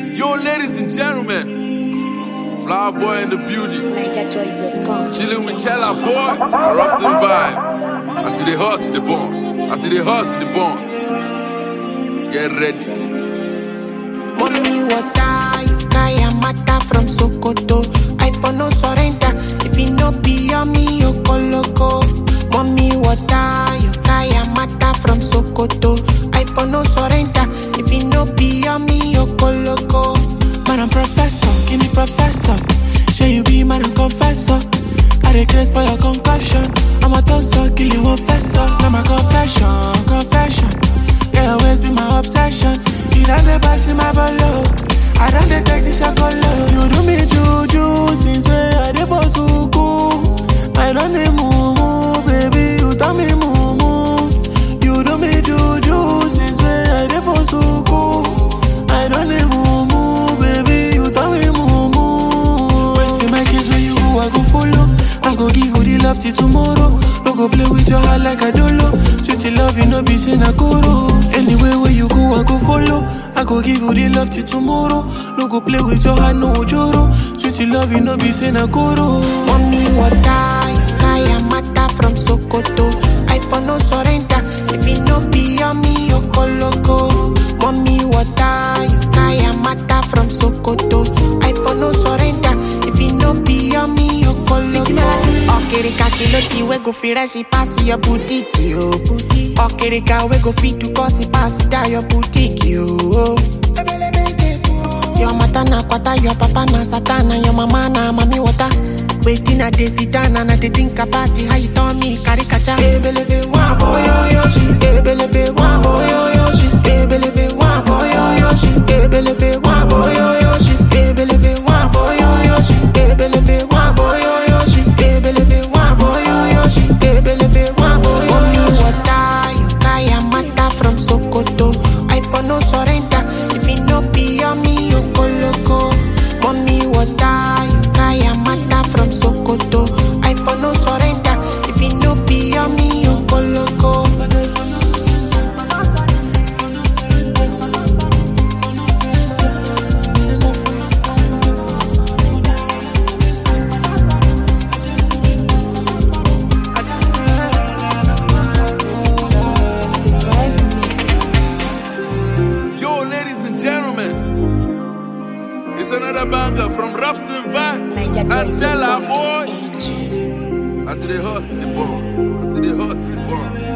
Yo, ladies and gentlemen, Flower Boy in the beauty. NigerJoys.com. Chilling with Kella Boy and Robson Vibe. I see the hearts in the bone. I see the hearts in the bone. Get ready. Mommy water, you kaya mata from Sokoto. I for no surrender. If it no be on me, you loco. Mommy water, you kaya mata from Sokoto. I for no surrender. If it no be on me, you loco. Man, I'm professor, give me professor. Shall you be man, I'm confessor. I dey craze for your concussion. I'm a tosser, kill you one fessor. Now my confession, confession. Yeah, always be my obsession. You done the pass in my bolo. I done the take this alcohol. You do me juju since way I dey for suku. I done the moo baby. You tell me moo You do me juju since way I dey for suku. I done the moo baby. You tell me moo Wasting my kids where you go, I go follow. I go give you the love till tomorrow. No go play with your heart like a dolo. Sweet love, you know be sin a koro. Anywhere where you go, I go follow. I go give you the love till tomorrow. No go play with your heart, no joro. Sweet love, you know be sin a koro. Mommy water, you kaya mata from Sokoto. I for no surrender. If it no be on me, you loco. Mommy water, you kaya mata from Sokoto. I for no surrender. If it no be on me, you loco. Okerika kilo we go fit rush it pass your boutique, yo. Okerika we go fit to cause it pass it down your boutique, yo. Your mata na kwata, your papa na satana, your mama na mami water. Waiting a day sit down and I dey think about it. How you turn me caricature? Ebelebe wa boy yo yo shi. Ebelebe wa boy yo yo shi. Ebelebe wa boy yo yo shi. Ebelebe wa boy yo yo shi. Ebelebe wa boy yo yo shi. Ebelebe wa boy yo yo shi. Ebelebe wa boy yo yo shi. Ebelebe wa boy yo yo shi. water, you kaya mata from Sokoto. I for no surrender. If it no be on me, you go loco. Mommy water, you kaya mata from Sokoto. I for no surrender. If it no be on me, you go loco. Yo, ladies and gentlemen, it's another banger from Robson Vibe and Kella Boy. NigerJoys.com. I see the hearts in the bone. I see the hearts in the bone.